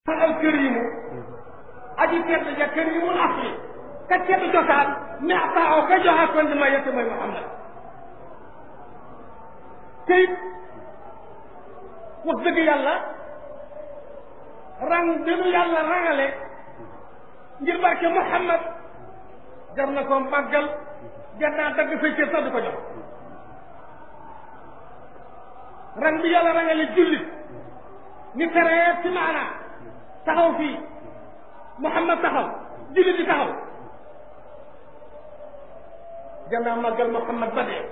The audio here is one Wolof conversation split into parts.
al karimu aji tedd ja karimul asli ka tedd cosaan meextaaw ka joxe kon di ma yette mooy Muhammad teyit wax dëgg yàlla rang dinu yàlla rangale ngir barke Muhammad jar na ko màggal jar naa dagg say cër sax di ko jox rang bi yàlla rangale jullit ni teree ci maanaa taxaw fii Muhammad taxaw jullit di taxaw jar naa màggal Muhammad ba dee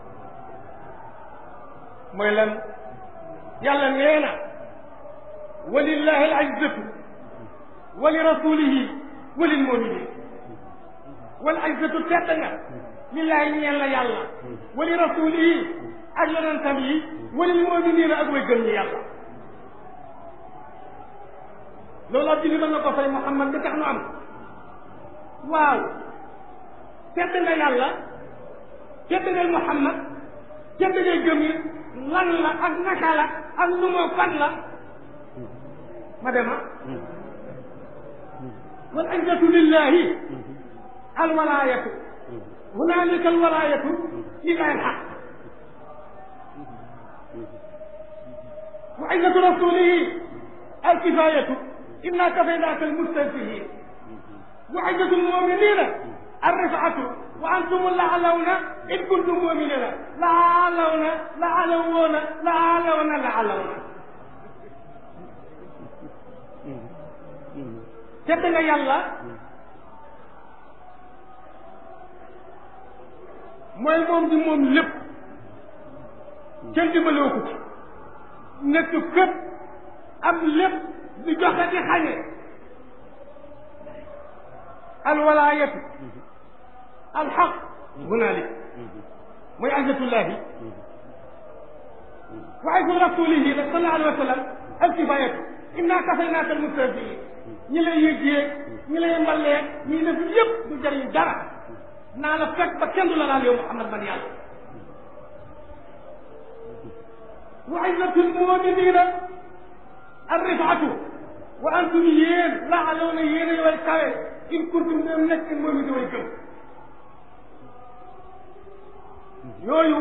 mooy lan yàlla nee na walillahi al izzatu wa li rasulihi wa lil muminin wal izzatu tedd nga lillahi ñeel na yàlla wa li rasulihi ak yonentam yi wa lil muminina ak way gëm ñi yàlla loolu ab julli mën na ko fay Muhammad bi tax nu am waaw tedd nga yàlla tedd nga Muhammad tedd nga gëm yi lan la ak naka la ak nu moo fan la ma dema wal izzatu lillahi alwalayatu hunalika alwalayatu lillahi alhaq wa izzatu rasulihi alkifayatu inna kafaynaka almustahzi'in wa izzatu almu'minina الرفعة وأنتم الأعلون إن كنتم مؤمنين لعلون لعلون لعلون لعلون tedd nga yàlla mooy moom di moom lépp kenn dimbaloo ko ci nekk fépp am lépp di joxe di xañe alwalaayatu alxaq hunalik mooy izzatullahi wa izzatu rasulihi nag sallallahu alayhi wa sallam alkifayatu inna kafaynaaka almustahzi'in ñi lay yëg-yéeg ñi lay mballeeg ñi def yëpp du jëriñ dara naa la fekk ba kenn du la laal yow Muhammad man yàlla wa izzatu almuminina arrifatu wa antum yéen laaloona yéen a way kawe in kuntum ñoom nekk moom it way gëm yooyu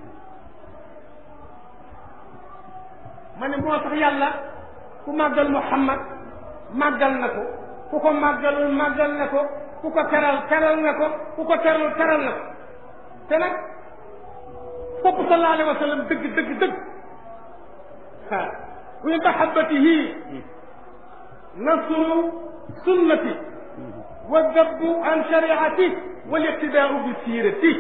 ma ne moo tax yàlla ku màggal Muhammad màggal na ko ku ko màggalul màggal na ko ku ko teral teral na ko ku ko teralul teral na ko te nag sopp sallallahu alayhi wa sallam dëgg dëgg dëgg ah wa mahabbatihi nasru sunnati wa dabbu an shariati wal iqtidaau bi siirati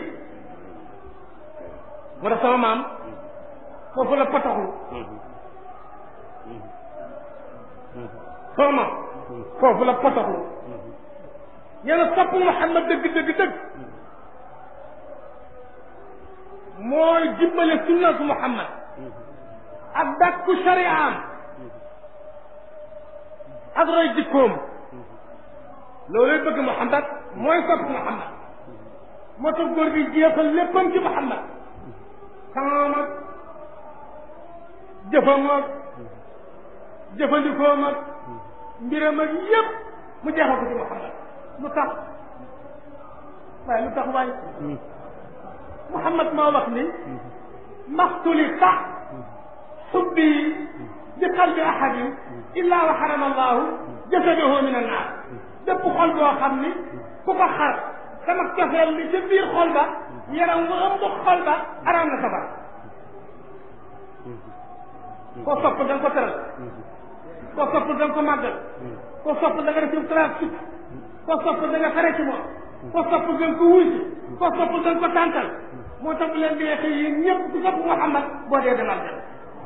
moo tax sama maam foofu la pataxlu sama maam foofu la pataxlu ñeena sopp Muhammad dëgg dëgg dëgg mooy jibbale sunna su Muhammad ak dakku shari'am ak roy jikkoom looluy bëgg Muhammad mooy sopp Muhammad moo tax góor gi jeexal léppam ci Muhammad xamaam ak jëfam ak jëfandikoom ak mbiram ak yépp mu jeexal ko ci Muhammad lu tax waaye lu tax waaye Muhammad moo wax ni maxtuli tax xubbi bi qalbi ahadin illa wa xarama allahu jasadahu min annaar bépp xol boo xam ni ku ko xar sama cofeel li ca biir xol ba yaram mu ëmb xol ba araam na sabar koo sopp da nga ko teral koo sopp da nga ko màggal koo sopp da nga def ci trace sukk koo sopp da nga xare ci moom koo sopp da nga ko wuy si koo sopp da nga ko tàntal moo tax bu leen di xëy yéen ñëpp ku sopp Muhammad boo dee demal dem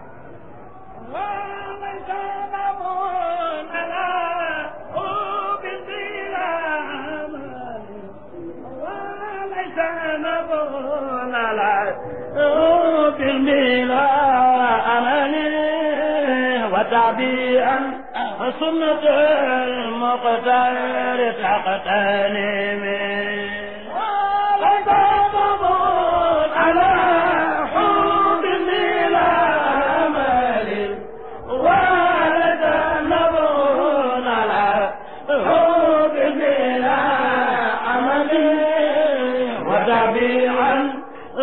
بالميلا أملي وتعبيئا سنة المقتدر تقتنمي وليس مضون على حب الميلا أملي وليس مضون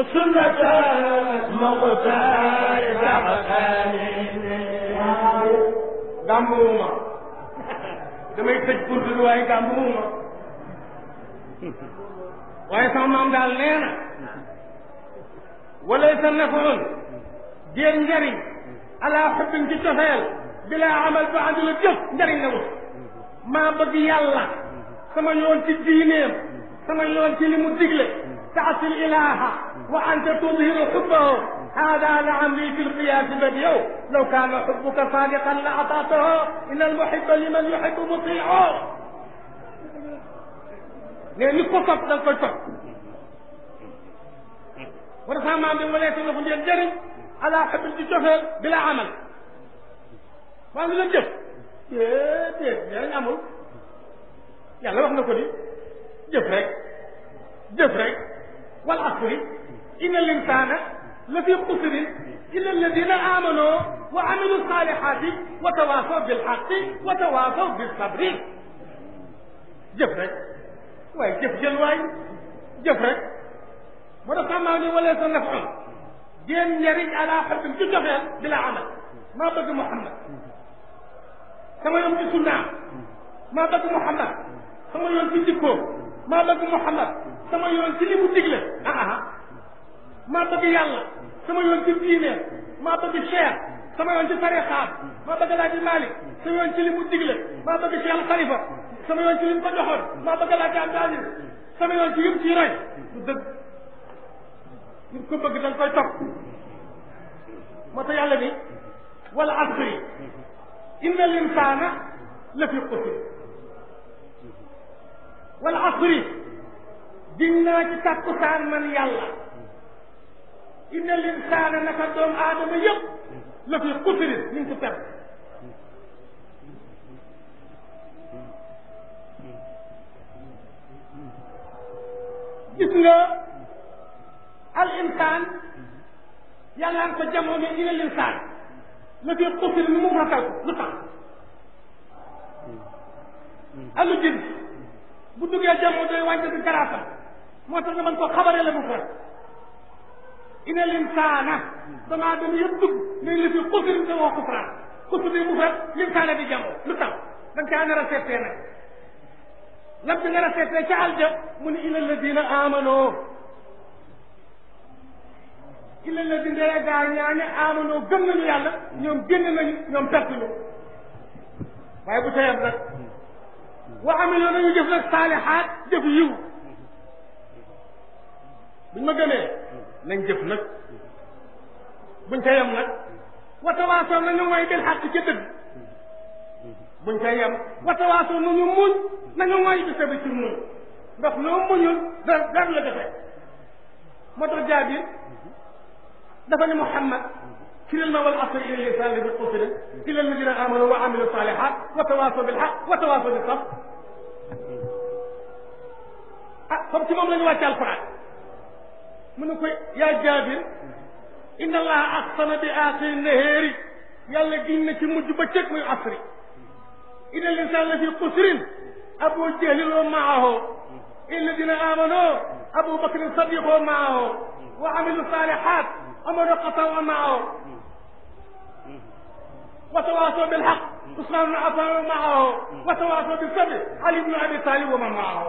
سنة المختار كحسن gàmmuwuma damay tëj bunt bi waaye gàmmuwuma waaye sama maam daal nee na walay sa nafoon jéem njariñ ala xubbin ci cofeel bilaa amal ba àndul a jëf njariñ la wut maa bëgg yàlla sama yoon ci diineem sama yoon ci li mu digle taasil ilaha wa anta tudhiru xubbahu هذا لعمري في القياس بديع لو كان حبك صادقا لأطعته إن المحب لمن يحب مطيع ne ni ko topp da nga koy topp war a maam bi walee sa loxo njël jëriñ ala xabil ci cofeel bi la amal maa ngi leen jëf déedéet njëriñ amul yàlla wax na ko di jëf rek jëf rek wal asri inna linsaana la fi xusrin illa alladina amanu wa amilu salihati wa tawasaw bilxaqi wa tawasaw bilsabri jëf rek waaye jëf jël waay jëf rek moo tax xam naa ne wala sa nafon jéem njariñ ala xabbin ci joxeel bi la amal maa bëgg Muhammad sama yoon ci sunnaam maa bëgg Muhammad sama yoon ci jikkoom maa bëgg Muhammad sama yoon ci li mu digle ah ah maa bëgg yàlla sama yoon ci diine maa bëgg Cheikh sama yoon ci tarixaam maa bëgg Laaji Malik sama yoon ci li mu digle maa bëgg Cheikh Al Khalifa sama yoon ci li mu ko joxoon maa bëgg Laaji Abdou Aziz sama yoon ci yëpp ci roy du dëgg nit ko bëgg da nga koy topp moo tax yàlla ni wala asri inna al insana la fi xusr wala asri diñ naa ci tàkkusaan man yàlla inna al insana naka doomu aadama yëpp la fi xusr ñu ngi ci perte gis nga al insaan yàlla an ko jamoo mais ina l insaan la fi xusir ni mu ratal ko lu tax alu jins bu duggee jamoo doy wàññi di garaatam moo tax nga mën ko xabare la mu far ina l insaana damaa dem yëpp dugg mais la fi xusir te woo xufraan xusir di mu far linsaana di jamoo lu tax da nga caa nar a seetee nag lam bi nar a seetee ca alja mu ne ila alladina amanoo illa la dindee gaa ñaane amanoo gëm nañu yàlla ñoom génn nañu ñoom perte ñu waaye bu tayam nag wa amiloo nañu jëf nag saalihaat jëf yiw buñ ma gëmee nañ jëf nag buñ tayam nag wa tawaasoo nañu mooy bil xaq ca dëgg buñ ca yem wa tawaasoo nañu muñ nañu mooy bi sabi ci muñ ndax loo muñul dara dara la defe moo tax jaabir dafa ne Muhammad firil ma wal asri ila lisan bi xusri ila alladina amanu wa amilu salihat wa tawasaw bil haq wa tawasaw bis sabr ah comme ci moom la ñu wàcce alquran mu ne ko yaa Jaabir inna allaha aqsama bi aaxiri naheeri yàlla giñ na ci mujj ba cëg muy asri ila linsan la fi xusrin abu jahlin wa maahu ila alladina amanu abu bakrin sadiq wa maahu wa amilu salihat عمر قطع معه وتواصوا بالحق عثمان بن عفان معه وتواصوا بالصبر علي بن ابي طالب ومن معه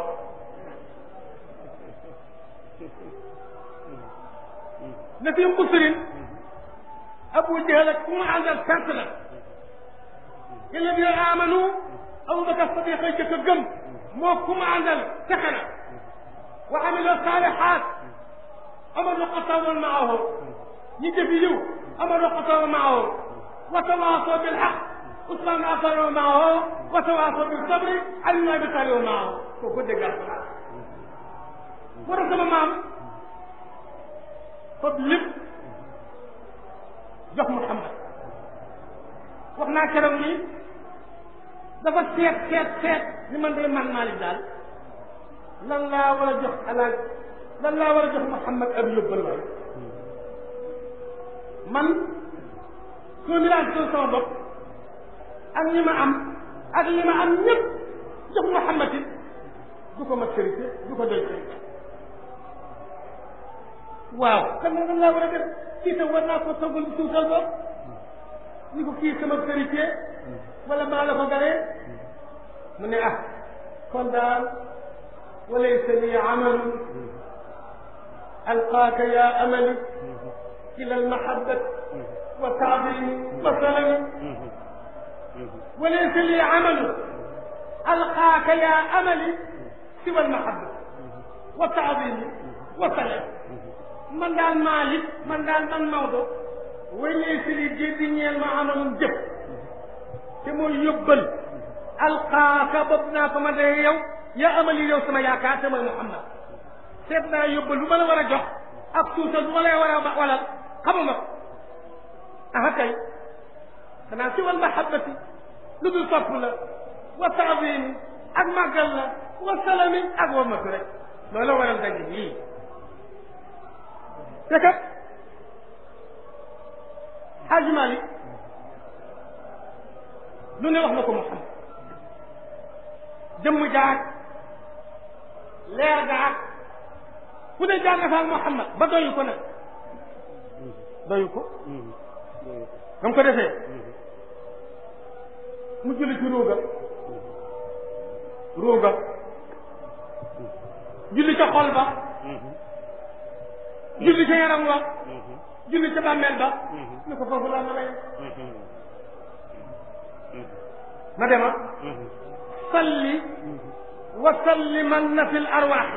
نفي قصر ابو جهل كما عند الكسلة الذين امنوا ابو بكر الصديق يجك الجم مو كما عند السخنة وعملوا الصالحات عمر بن الخطاب معه يجفيو عمر بن الخطاب معه وتواصوا بالحق عثمان بن عفان معه وتواصوا بالصبر علي بن ابي طالب معه وكل قال ورث مام fab lépp jox Muhammad wax naa keroog ni dafa seet seet seet ni man de man Malick daal lan laa war a jox alaaj lan laa war a jox Muhammad ab yóbbal waay man soo mirage doon sama bopp ak ñi ma am ak li ma am ñëpp jox Muhammad it du ko mat sérité du ko doy sérité waaw xam nga nan laa war a def kii tam war naa ko toggal suutal bopp ni ko kii sama vérité wala maa la ko galee mu ne ah kon daal walaysa li amalun alqaaka ya amali ila almahabati wa taadimi wa salami walaysa li amalun alqaaka ya amali siwa almahabati wa taadimi wa salami man daal Malick man daal man Maodo walaysa li jëddi ñeel ma amalun jëf te mooy yóbbal alqaaka bopp naa ko ma dee yow yaa amali yow sama yaakaar te mooy Muhammad seet naa yóbbal bu ma la war a jox ak suusal bu ma lay war a walal xamuma ko aha kay xanaa si wal mahabbati lu dul topp la wa taadimi ak màggal la wa salami ak wamatu rek loolu waral daje lii te kat Xaaji Malik lu ne wax na ko Muhammad jëmm jaag leer gaag fu ne jaar na fa ak Muhammad ba doyu ko nag doyu ko ba mu ko defee mu julli ci ruuga ruuga julli ca xol ba julli ca yaram wa julli ca bàmmeel ba ni ko foofu laa ma lay ma dema salli wa sallimanna fi l arwaaxi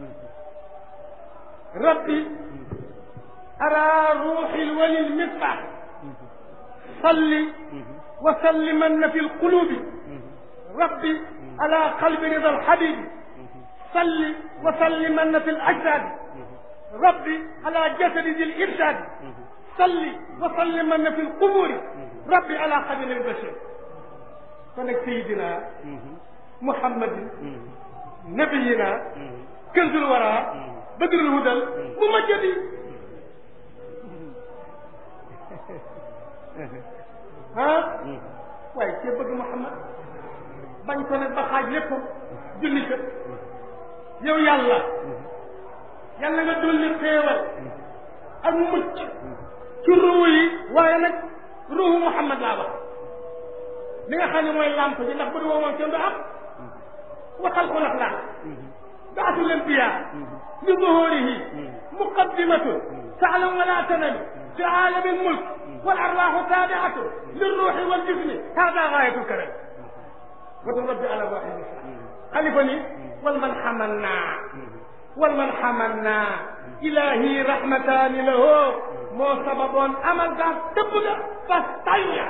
rabbi ara ruuxi lwali lmisbaax salli wa sallimanna fi lqulubi rabbi ala qalbi rida alxabibi salli wa sallimanna fi lajdaadi rabbi ala jasadi di lirsaadi salli wa sallimanna fi lquburi rabbi ala xadimi lbashir kon nag sayidina muhammadin nabiyina kanzul wara badrul hudal mu majjadi ah waaye cee bëgg muhammad bañ ko nag ba xaaj lépp julli ka yow yàlla yàlla nga dolli xéewal ak mucc ci ruu yi waaye nag ruuhu muhammad laa wax li nga xam ne mooy lamp bi ndax bu du woowoon kenn du am waxal ko lax laa baasul anbiya li zuhurihi muqaddimatun taalam wala tanami fi aalami almulk wal arwaaxu taabiatu lirruuxi wal jismi hada gaayatul karam watu rabbi ala waxidi xalifa ni wal man xamanna wal man xamanna ilahi rahmataani lahu moo sababoon amal gaa tëbb ga fas tayya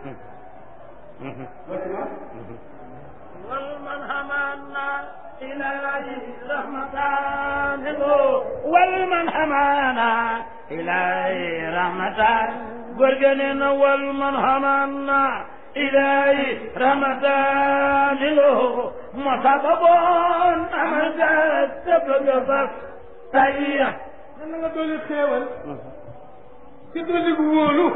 والمن همنا إليه رحمتان والمن همنا إليه رحمتان قرقنين والمن همنا إليه رحمتان له مسببون أمد تبقى بس تأيه nan nga dolli xéewal ci dolli gu wóolu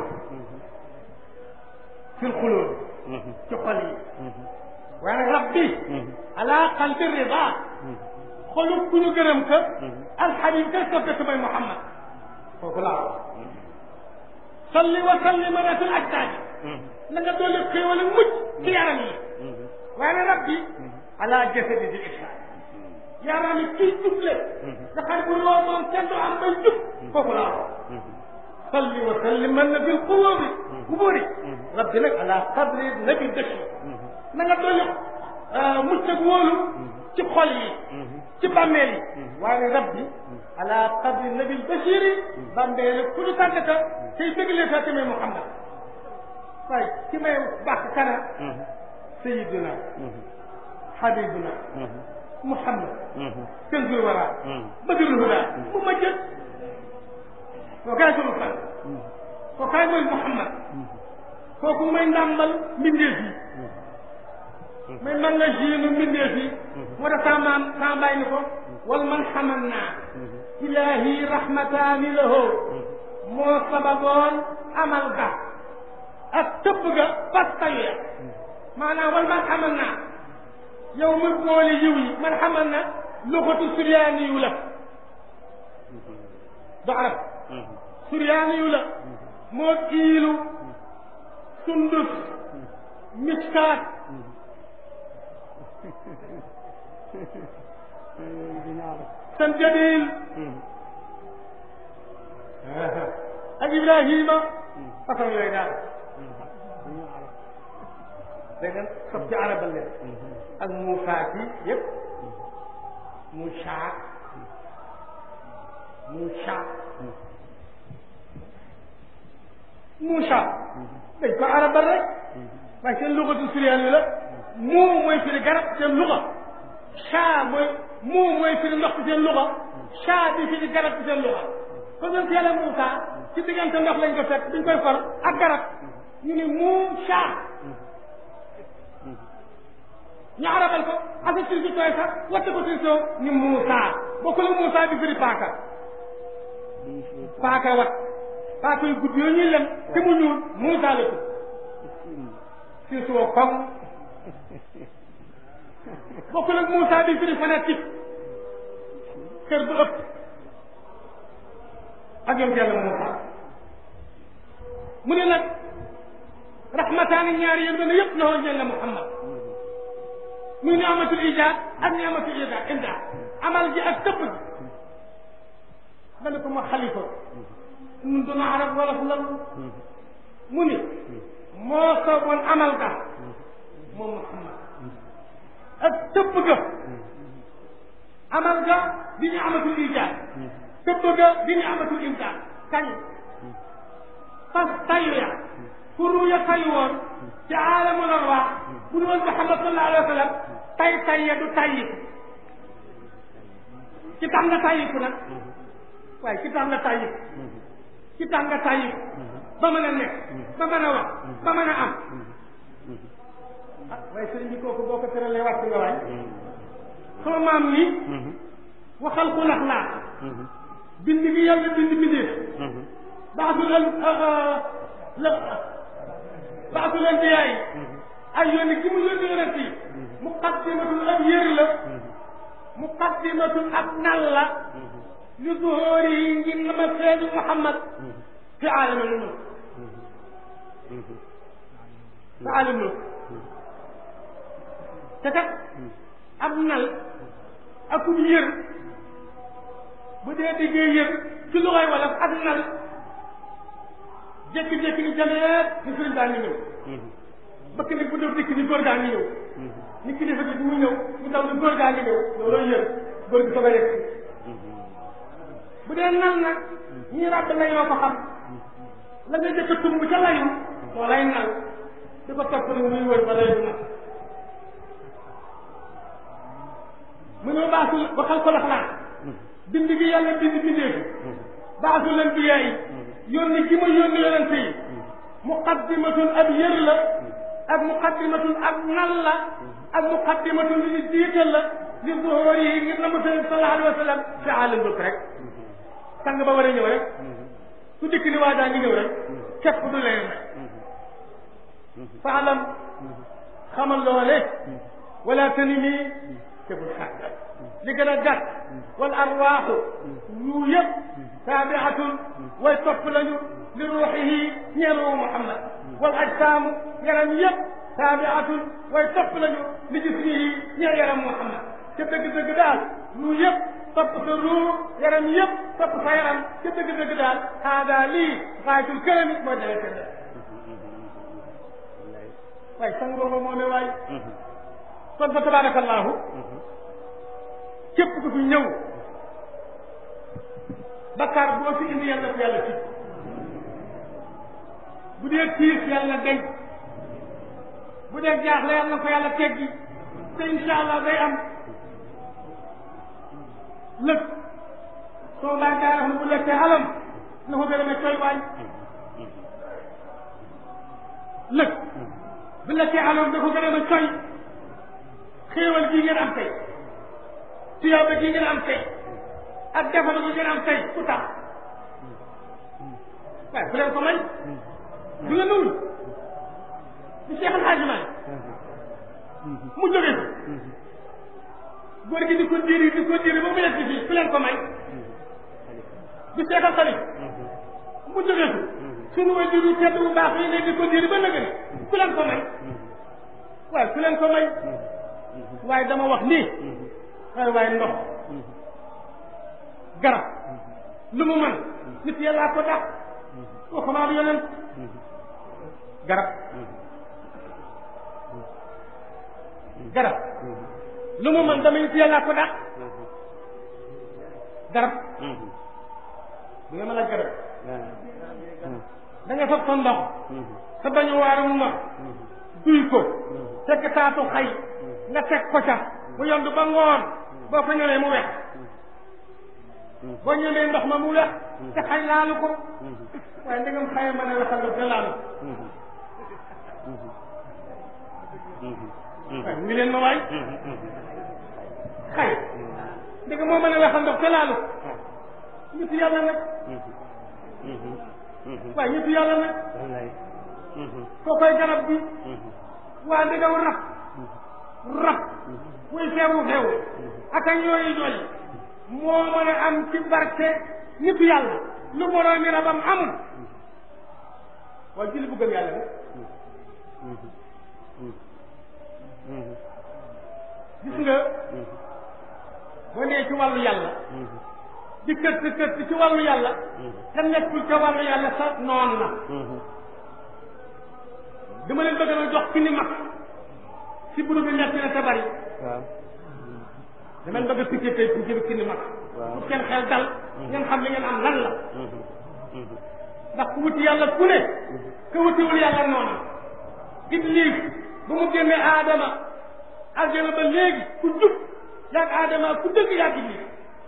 fil xulóol ci xol yi waaye nag rabbi ala qalbi rida xolu ku ñu gërëm ka alxabib ka soppe ka mooy Muhammad kooku laa wax salli wa sallim ala fil ajdaadi na nga dolli xéewal ak mucc ci yaram yi waaye nag rabbi ala jasadi di islam yaram yi kii juble nga xam bu loo moom kenn du am bay jub kooku laa wax salli wa sallim man na fil qulubi kuburi rabbi nag ala qadri nabi dëkk na nga dolli mucc ak wóolu ci xol yi ci bàmmeel yi waaye rabbi ala qadri nabi bashir yi bàmmeel ku ñu tàggata tey déglee sa tamit Muhammad waaye ci may bàkk kana sayiduna habibuna Muhammad kanzul wara badrul huda mu ma jël koo kaay sunu fan koo kaay mooy Muhammad kooku mooy ndàmbal mbindeef yi mooy man la jiinu mbindeef yi moo tax sama maam sama bàyyi ni ko wal man xaman naa ilahi rahmataani lahu moo sababoon amal ga ak tëbb ga fas tayu maanaam wal man xaman naa yow mu boole yiw yi man xamal na loxatu suryaani yu la du arab suryaani yu la moo iilu sundus miskaat sanjabil ak ibrahima façon yooyu daal dégg nga sob ci arabal leen ak Moussa ki yëpp Moussa Moussa Moussa dañ ko arabal rek waaye seen lugatu suriyaan yi la mu mooy firi garab seen luga saa mooy mu mooy firi ndox ci seen luga saa bi firi garab ci seen luga kon ñoom yàlla Moussa ci diggante ndox lañ ko fekk duñ koy far ak garab ñu ni Moussa ñu arabal ko asa sur si tooy sax watte ko sur soo ni Moussa bokkul ak Moussa bi firi paaka paaka wat paaka yu gudd yooyu ñuy lem te mu ñuul Moussa la tudd sur soo koŋ bokkul ak Moussa bi firi fanatique kër bu ëpp ak yom yàlla Moussa mu ne nag rahmataani ñaari yéen dana yëpp la woon ñeel la Muhammad muy ni'matul ijaad ak ni'matul ijaad imdaad amal ji ak tëbb ji ma ne ko ma xalifa nun duna arab wala fu lan mu ni moo sooboon amal ga moom Muhammad ak tëbb ga amal ga di ni'matul ijaad tëbb ga di ni'matul imdaad kañ fas tayu ya furu ya tayu woon ci aalamul arwaax bu ñu woon Muhammad sallallahu alayhi wa sallam tay tay ya du tayyiku ci tax nga tayyiku nag waaye ci tax nga tayyiku ci tax nga tayyiku ba mën a nekk ba mën a wax ba mën a am ah waaye sëriñ bi kooku boo ko tëralee wàcc nga waay sama maam ni waxal ku lax laa bind gi yàlla bind bindee baaxul la baaxul anbiyaa yi ay yónni gi mu yónni yonent yi muqaddimatul ab yër la muqaddimatul ab nal la li zuhóori yi ngir na ma feeñu Muhammad fi aalamul mulk fi aalamul mulk te kat ab nal akub yër bu dee diggee yër ci lu koy wala ak nal jékki-jékki ni jameet ni sëriñ baa ngi ñëw bëkk nag bu dee dikk ni góor gaa ngi ñëw ni kilifa gi mu ñëw mu daw ni góor gaa ngi ñëw looloo yër góor gi soog a yegg bu dee nal nag ñii ràbb la yoo ko xam la nga jëkk a tumb ca layu moo lay nal di ko topp ni muy wër ba lay du nag mu ñëw baasul ba xal ko laxlaan bind gi yàlla bind bindee fi baasul anbiyaa yi yónni gi ma yónni yonente yi muqaddimatun ab yër la ak muqaddimatun ab nal la ak muqaddimatun lu ñu jiital la li zuhóor yi ngir na ma sëriñ sallallahu alayhi wa sallam fi aalam bëgg rek sang ba war a ñëw rek su dikk ni waa daa ngi ñëw rek képp du leen rek faalam xamal loole wala tani nii te bul xàgg li gën a gàtt wal arwaaxu yu yëpp taabiatun way topp lañu li ruuxihi ñeeru Muhammad wal ajsaamu yaram yëpp taabiatun way topp lañu li jismihi ñeel yaram Muhammad ca dëgg-dëgg daal lu yëpp topp sa ruu yaram yëpp topp sa yaram ca dëgg-dëgg daal haada lii xaayatul kërami mooy dalee seen def waaye sangoo ba moome waay kon fa tabarakallahu képp ku fi ñëw bakkaar boo fi indi yàlla ko yàlla ci bu dee tiis yàlla deñ bu dee jaaxle yàlla ko yàlla teggi te insha allah day am lëg soo baa gaa xam bu lekkee alam na ko gën a ne coy waay lëg bu lekkee alam na ko gën a ne coy xéewal gi ngeen am tey tuyaaba gi ngeen am tey ak defal gi ngeen am tey ku tax waaye bu leen ko may du ngeen nuwul di Cheikh El Hadj Malick mu jóge fi góor gi di ko diiri di ko diiri ba mu yegg fii ku leen ko may di seetal xarit mu jógee fi suñu way jur yu tedd bu baax yi ne di ko diri ba nëgë ni ku leen ko may waaye ku leen ko may waaye dama wax nii waaye waaye ndox garab lu mu mën nit yàllaa ko dàq waxumaa bi yonent garab garab lu mu mën dama nit yàllaa ko dàq garab bu ngeen mën a garab da nga fab sa ndox sa bañu waarum ndox duy ko teg taatu xay nga teg ko ca mu yond ba ngoon boo ko ñëwee mu wex boo ñëwee ndox ma mu wex te xay laalu ko waaye ndegam xay mën a wexal nga te laalu waaye ngi leen ma waay xay ndegam moo mën a wexal ndox te laalu ñitu yàlla nag waaye ñitu yàlla nag koo koy garab bi waa ndegam rab rab muy feewu feewu ak a ñooyi ñooyi moo mën a am ci barke nitu yàlla lu moroom mi rabam amul waaye julli bu gëm yàlla nag gis nga boo nee ci wàllu yàlla di kët kët ci wàllu yàlla te nekkul ca wàllu yàlla sa noon la dama leen bëgg a jox ki ni mag si buru bi nekk na te bari waaw dama leen bëgg a piqué tey pour jël ki ni mag pour seen xel dal ngeen xam li ngeen am lan la ndax ku wuti yàlla ku ne ku wutiwul yàlla noonu iblis ba mu génnee aadama aljana ba léegi ku jub yaag aadama ku dëgg yaag iblis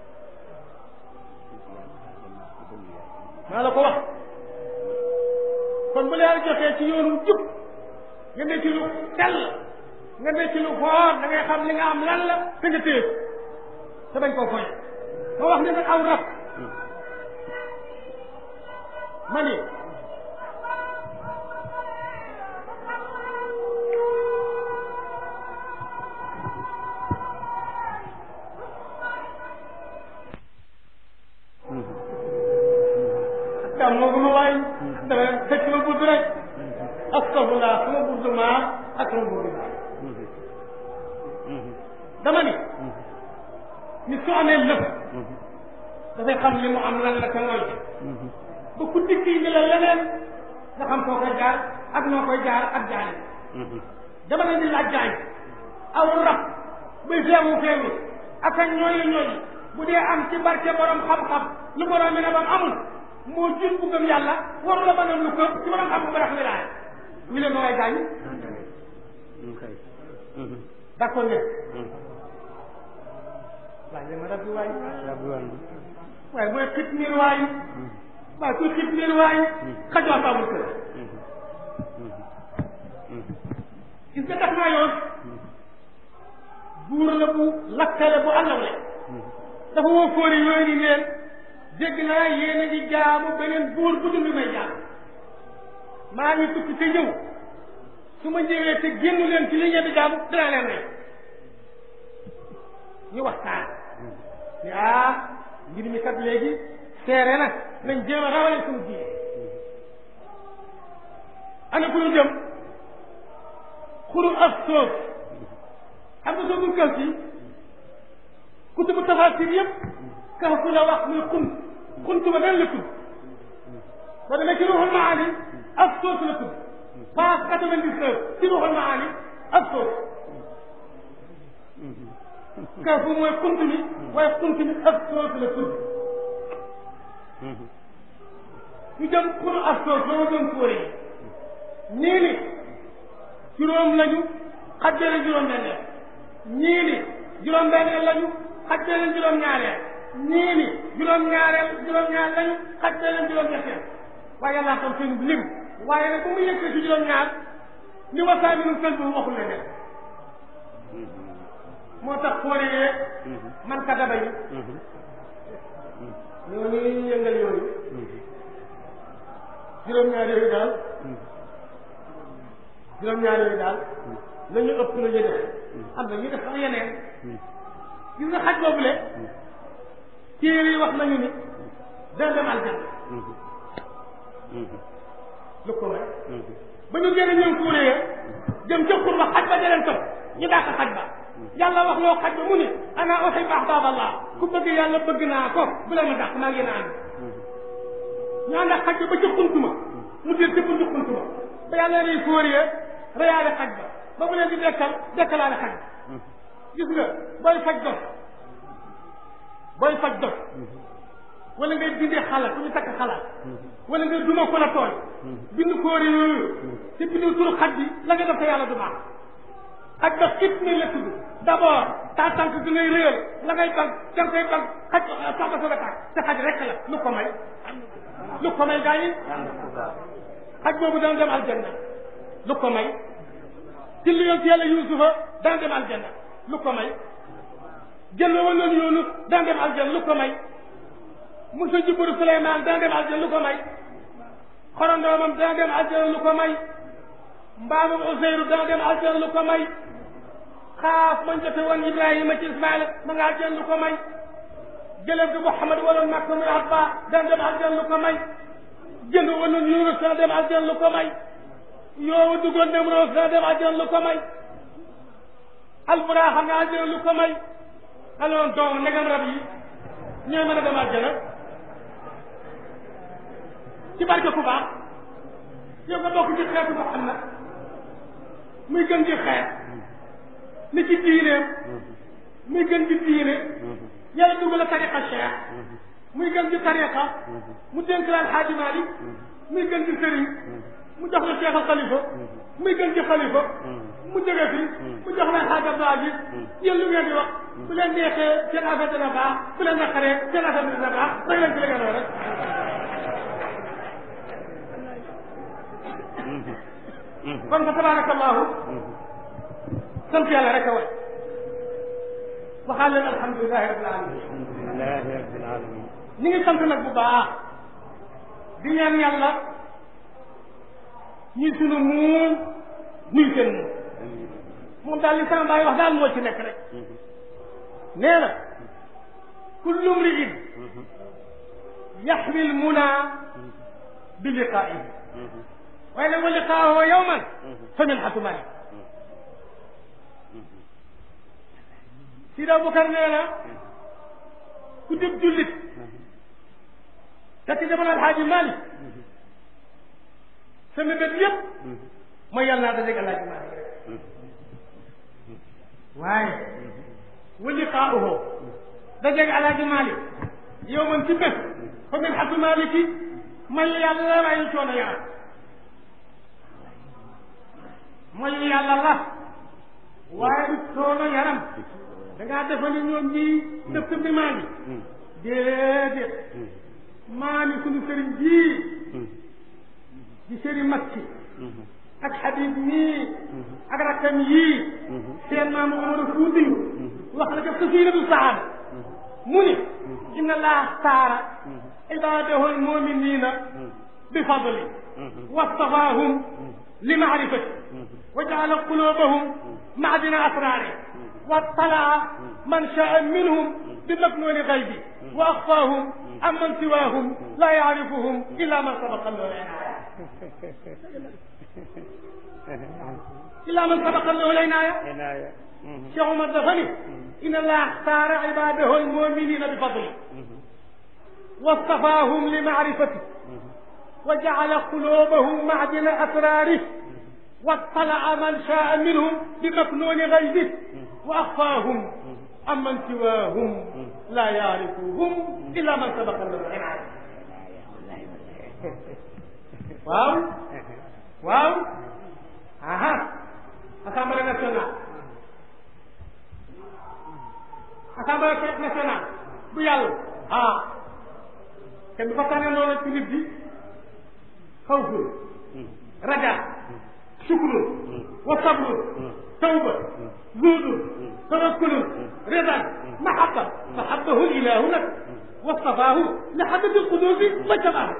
maa la ko wax kon bu la yàlla joxee ci yoonu jub nga ne ci lu sell nga ne ci lu xoor da ngay xam li nga am lan la te nga téye te bañ koo foye ma wax ne nag aw rab ma ni kam moo guma waay dama fekk ma budd rek astafurlah sama budd maa ak sama budd maa dama ni ni su amee lëf dafay xam li mu am lan la te mooy ba ku dikk yi ni la leneen nga xam foo koy jaar ak noo koy jaar ak jaani dama ne ni laaj jaay aw rab buy feewu feewu ak a ñooyi ñooyi bu dee am ci barke borom xam-xam lu borom mi ne bam amul moo jur bu gëm yàlla waru la mën a lu ko ci borom xam bu barax wilaaya ñu leen ma waay gaañ d'accord ngeen waaye li ma rabbi waay waaye mooy xit miir waay waaye kuy xit miir waay xajoo amul kër gis nga tax naa yoon buur la bu lakkale bu àllawle dafa woo fóori yooyu ni leen dégg naa yéen a ngi jaamu beneen buur bu dul may jaam maa ngi tukki te ñëw su ma ñëwee te génn leen ci li ngeen di jaamu dinaa leen rey ñu waxtaan ni ah mbir mi kat léegi seere na nañ jéem a rawale suñu diine ana ku ñu jëm xuru ak soof xam nga soogul kaw ci kutubu tafasir yëpp kaw fu la wax muy xunt xunt ba nan la tudd soo demee ci ruuxul maani ak soos la tudd page quatre-vingt-dix-neuf ci ruuxul maani ak soos kaw fu mooy xunt bi waaye xunt bi ak soos la tudd ñu jëm xuru ak soos ba ma doon fóore ñii ni juróom lañu xajjale juróom benneel ñii ni juróom benneel lañu xajjale juróom ñaareel ñii ni juróom ñaareel juróom ñaar lañu xajjale juróom ñetteel waaye yàlla xam seen lim waaye nag bu mu yëkkee ci juróom ñaar ni wasaa bi nu sel bu waxul la def moo tax fóore yee man ka daba yi ñooñu yëngal yooyu juróom-ñaar yooyu daal juróom-ñaar yooyu daal la ñu ëpp la ñu def am na ñu def sax yeneen gis nga xaj boobule téere yi wax nañu ni dana dem aljanna lu ko may ba ñu génne ñoom kuure ya jëm ca xur ba xaj ba deleen topp ñu dàq xaj ba yàlla wax loo xaj ba mu ne ana uhibbu ahbaaballah ku bëgg yàlla bëgg naa ko bu leen ma dàq maa ngi naan ñu ànd ak xaj ba ba ca xuntuma mu jël ca buntu xuntuma ba yàlla lay kuure ya reyaale xaj ba ba mu leen di dekkal dekkalaale xaj ba gis nga booy faj dof booy faj dof wala ngay dindee xalaat ku ñu takk xalaat wala ngay duma ko la tooñ bind kóori yooyu te bindu turu xaj bi la nga def te yàlla du baax xaj ba xit nañ la tudd d'abord taa tànk bi ngay réyal la ngay bag da nga koy bag xaj sax ba soog a tàkk te xaj rek la lu ko may lu ko may gaa yi xaj boobu dana dem aljanna lu ko may ci li yoon ci yàlla yusufa dana dem aljanna lu ko may jël woon noonu yoonu dana dem aljanna lu ko may Musa jubbaru Suleymaan dana dem aljanna lu ko may xorondoomam dana dem aljanna lu ko may mbaamam Useyru dana dem aljanna lu ko may xaaf man jote woon Ibrahima ci Ismaïla ma nga aljanna lu ko may jëlem gi Muhammad waloon Makka muy Abba dana dem aljanna lu ko may jënd woon noonu Yunus dana dem aljanna lu ko may yow duggoon Nemroos dana dem aljanna lu ko may alburaax xam nga aljanna lu ko may alors donc ndegam rab yi ñooy mën a dem aljanna ci barke ku baax yow nga bokk ci xeetu Muhammad muy gën ci xeet ni ci diineem muy gën ci diine yàlla dugg la tariqa cheikh muy gën ci tariqa mu dénk la alxaaji Malik muy gën ci sëriñ mu jox la cheikh al xalifa muy gën ci xalifa mu jóge fi mu jox la alxaaji Abdou Aziz yéen lu ngeen di wax bu leen neexee seen affaire dina baax bu leen naqaree seen affaire dina baax rek leen ci li ngeen rek kon fa tabarakallahu sant yàlla rek a way waxaal leen alhamdulilahi rabbil alamin alhamdulilahi rabbil alamin ñi ngi sant nag bu baax di ñaan yàlla ñuy sunu muun ñuy seen muun moom daal li sama baay wax daal moo ci nekk rek nee na kullu mri'in yaxwi lmuna bi liqaa'ihi waaye nag wa liqaa'uhu yawman fa minhatu malik Sidi Abubakar nee na ku dib jullit fekk jamono alxaaji Malik sa mébét yëpp mooy yàlla naa dajeeg alxaaji Malik rek waaye wa liqaa'uhu dajeeg alxaaji Malik yow man ci bés fa min xatu maliki may yàlla la waaye coono yaram mooy yàlla la waaye du coono yaram da ngaa defal ni ñoom ñii def sa bi maa ngi déedéet maa ni suñu sëriñ jii di sëriñ Makki ak Habib mii ak rakkam yii seen maam Omar Fuuti wax na def safiinatu saada mu ni inna laa xtaara ibaadahu almuminina bi fadli wastafaahum li maarifati wa jaala qulubahum maadina asraari واطلع من شاء منهم بمكنون غيبه واخفاهم عمن سواهم لا يعرفهم الا من سبق له العنايه الا من سبق له العنايه عناية شيخ عمر دفني ان الله اختار عباده المؤمنين بفضله واصطفاهم لمعرفته وجعل قلوبهم معدن اسراره واطلع من شاء منهم بمكنون غيبه واخفاهم عمن سواهم لا يعرفهم الا من سبق له العنايه waaw waaw aha assemblée nationale assemblée nationale bu yàlla ah kenn du fa tànne noonu ci nit bi xawful raja sukrun wa sabrun tawba zuhdun tawakkulun ridan mahabba fahabbahu ilahu nag wastafaahu li xaddati lqudusi wa jabaahu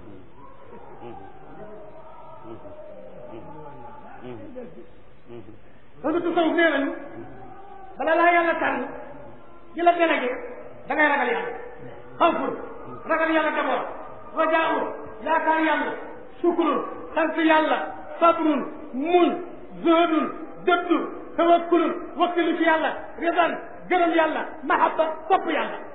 loolu tasawuf nee nañu bala laa yàlla tànn di la délégué da ngay ragal yàlla xawful ragal yàlla d'abord rajaun yaakaar yàlla sukurun sant yàlla sabrun muñ zuhudun dëddu tawakkulun wakkilu ci yàlla ridan gërëm yàlla mahabba sopp yàlla